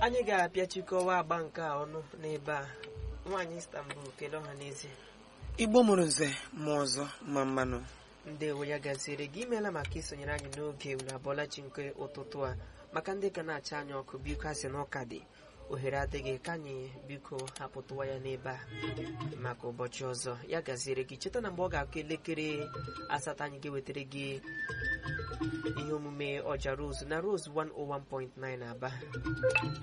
anyị ga-apịachikọwa agba nke a ọnụ n'ebe a nwaanyị Istanbul kelee ọha n'ezie igbo mụrụ nze ma ọzọ ma mmanụ ndewo ya gaziere gị imeela maka isonyere anyị n'oge unu abụọla chi nke ụtụtụ a maka ndị ka na-acha anyị ọkụ biko asị na ụka dị ohere adịghị ka anyị biko hapụtụwa ya n'ebe a maka ụbọchị ọzọ ya gaziere gị cheta na mgbe ọ ga-akụ elekere asatọ anyị ga-ewetara gị ihe omume ọja rose na rose 101.9 aba